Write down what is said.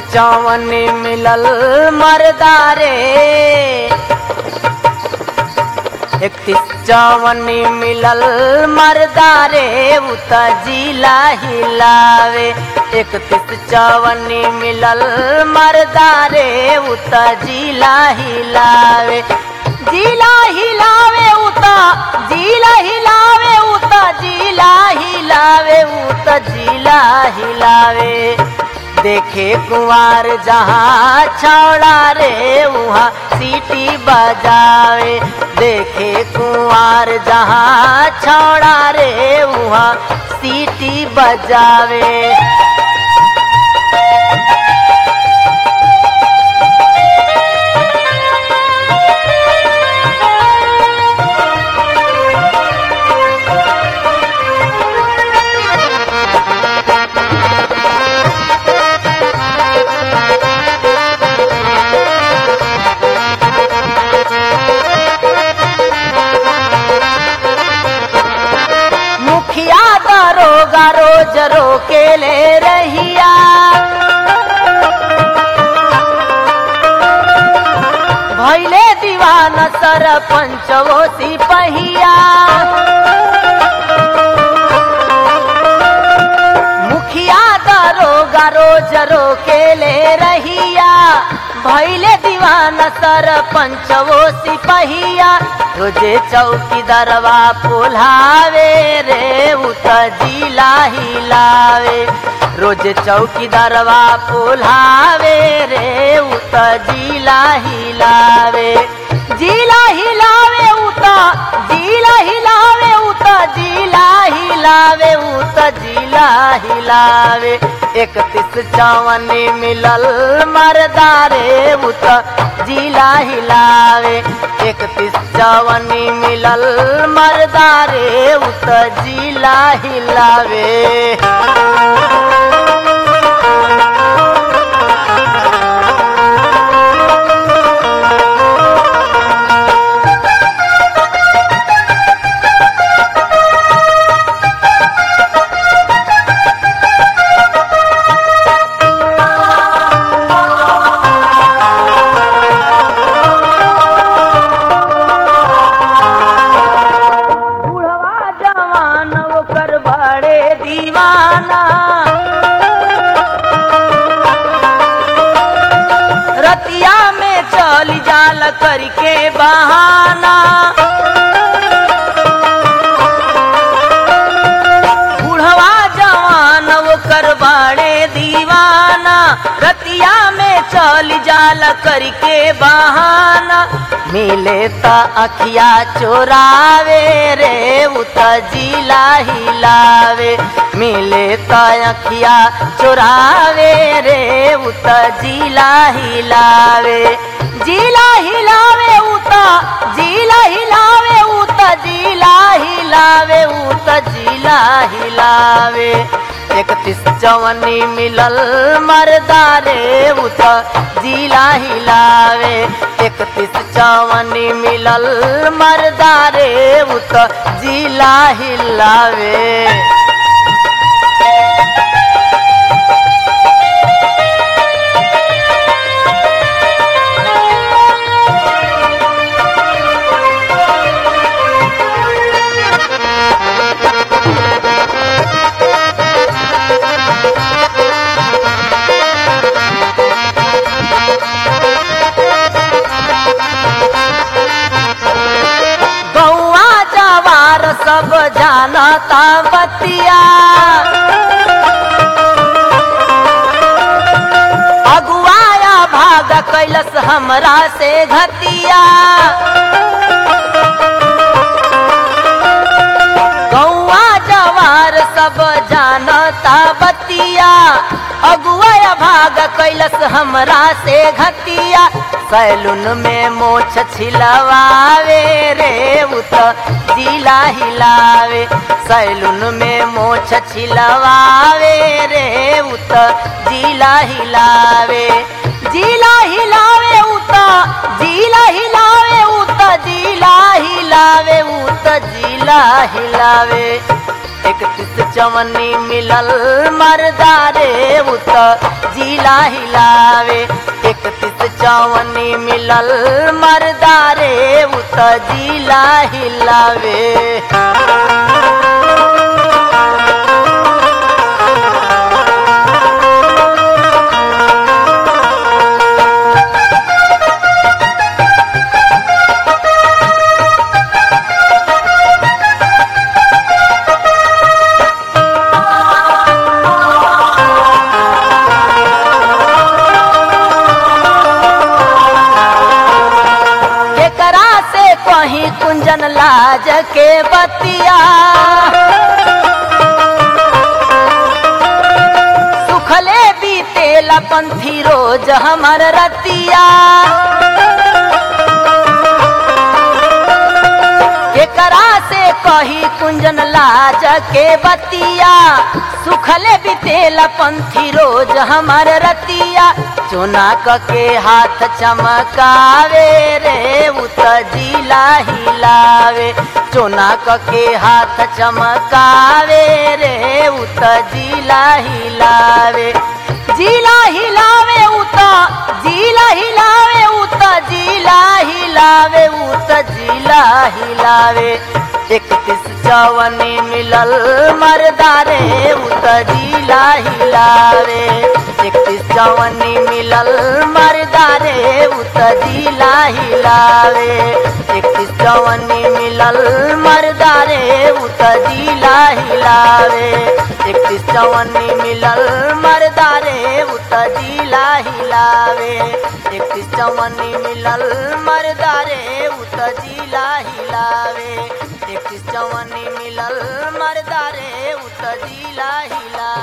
चौवन मिलल मरदारे इकतीस चौवन मिलल मरदारे उत जिला हिलावे इकतीस चौवन मिलल मरदारे उत जिला हिलावे जिला हिलावे उत जिला हिलावे उत जिला हिलावे उत जिला हिलावे देखे कुंवार जहाँ छौड़ा रे वहाँ सीटी बजावे देखे कुंवार जहाँ छौड़ा रे वहाँ सीटी बजावे मुखिया दरोगा रोज रोके ले रहिया भैले दीवाना सरपंच वो सिपहिया मुखिया दरोगा रोज रोके ले रहिया भैले दीवाना सरपंच वो सिपहिया रोजे चौकी दरवा पुलावे रे उत जिला हिलावे रोजे चौकी दरवा पुलावे रे उत जिला हिलावे जिला हिलावे उत जिला हिलावे उत जिला हिलावे उत जिला हिलावे इकतीस चौवन मिलल मरदारे उत जिला हिलावे इकतीस चौवन मिलल मरदारे उत जिला हिलावे बुढ़वा जवान ओकर बड़े दीवाना रतिया में चल जाल करके बहाना बुढ़वा जवान ओकर बड़े दीवाना रतिया में चल जाल करके बहाना मिले त अखिया चोरावे रे उत जिला हिलावे मिले त अखिया चोरावे रे उत जिला हिलावे जिला हिलावे उत जिला हिलावे उत जिला हिलावे उत जिला हिलावे इकतीस चौवनी मिलल मरदारे उत जिला हिलावे इकतीस चौवनी मिलल मरदारे उत जिला हिलावे गौआ जवार सब जानता बतिया अगुआया भाग कैलस हमरा से घतिया गौआ जवार सब जानता बतिया अगुआ भाग कैलस हमरा से घतिया सैलून में मोछ छिलवावे रे उत जिला हिलावे सैलून में मोछ छिलवावे रे उत जिला हिलावे जिला हिलावे उत जिला हिलावे उत जिला हिलावे उत जिला हिलावे इकतीस चवन्नी मिलल मरदारे उत जिला हिलावे इकतीस चवन्नी मिलल मरदारे उत जिला हिलावे केकरा से कहीं कुंजन लाज के बतिया सुखले बीतेला पंथी रोज हमर रतिया केकरा से कही कुंजन लाज के बतिया सुखले बीतेला पंथी रोज हमर रतिया चुना क के हाथ चमकावे रे उत जिला हिलावे चुना क के हाथ चमकावे रे उत जिला हिलावे जिला हिलावे उत जिला हिलावे उत जिला हिलावे उत जिला हिलावे इकतीस चौवनी मिलल मरदारे उत जिला हिलावे इकतीस चौवनी मिलल मरदारे उत जिला हिलावे इकतीस चौवनी मिलल मरदारे उत जिला हिलावे इकतीस चौवनी मिलल मरदारे उत जिला हिलावे इकतीस चौवनी मिलल मरदारे उत जिला हिलावे इकतीस चौवनी मिलल मरदारे उत जिला हिलावे